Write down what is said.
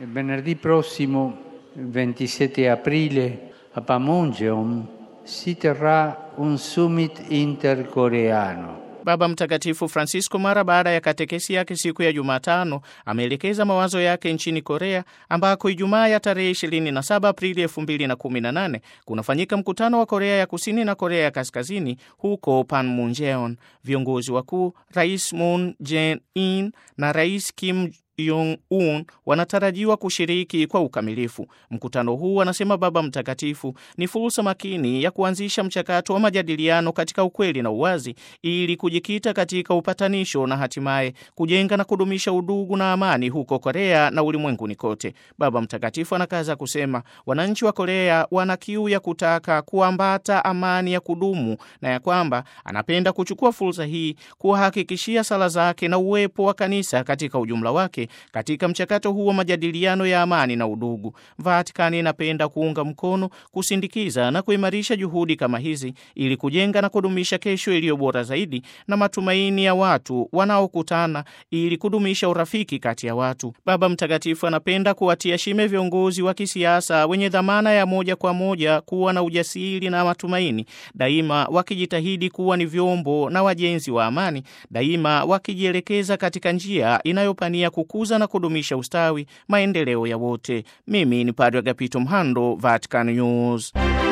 Venerdì prossimo, 27 aprile, a Panmunjom si terrà un summit intercoreano. Baba Mtakatifu Francisco mara baada ya katekesi yake siku ya Jumatano ameelekeza mawazo yake nchini Korea ambako Ijumaa ya tarehe 27 Aprili 2018 kunafanyika mkutano wa Korea ya Kusini na Korea ya Kaskazini huko Panmunjeon. Viongozi wakuu Rais Moon Jae-in na Rais Kim Jong-un wanatarajiwa kushiriki kwa ukamilifu. Mkutano huu, anasema Baba Mtakatifu, ni fursa makini ya kuanzisha mchakato wa majadiliano katika ukweli na uwazi ili kujikita katika upatanisho na hatimaye kujenga na kudumisha udugu na amani huko Korea na ulimwenguni kote. Baba Mtakatifu anakaza kusema wananchi wa Korea wana kiu ya kutaka kuambata amani ya kudumu na ya kwamba anapenda kuchukua fursa hii kuwahakikishia sala zake na uwepo wa kanisa katika ujumla wake katika mchakato huu wa majadiliano ya amani na udugu. Vatikani inapenda kuunga mkono, kusindikiza na kuimarisha juhudi kama hizi ili kujenga na kudumisha kesho iliyo bora zaidi na matumaini ya watu wanaokutana ili kudumisha urafiki kati ya watu. Baba Mtakatifu anapenda kuwatia shime viongozi wa kisiasa wenye dhamana ya moja kwa moja kuwa na ujasiri na matumaini, daima wakijitahidi kuwa ni vyombo na wajenzi wa amani, daima wakijielekeza katika njia inayopania kukuza na kudumisha ustawi, maendeleo ya wote. Mimi ni Padre Agapito Mhando, Vatican News.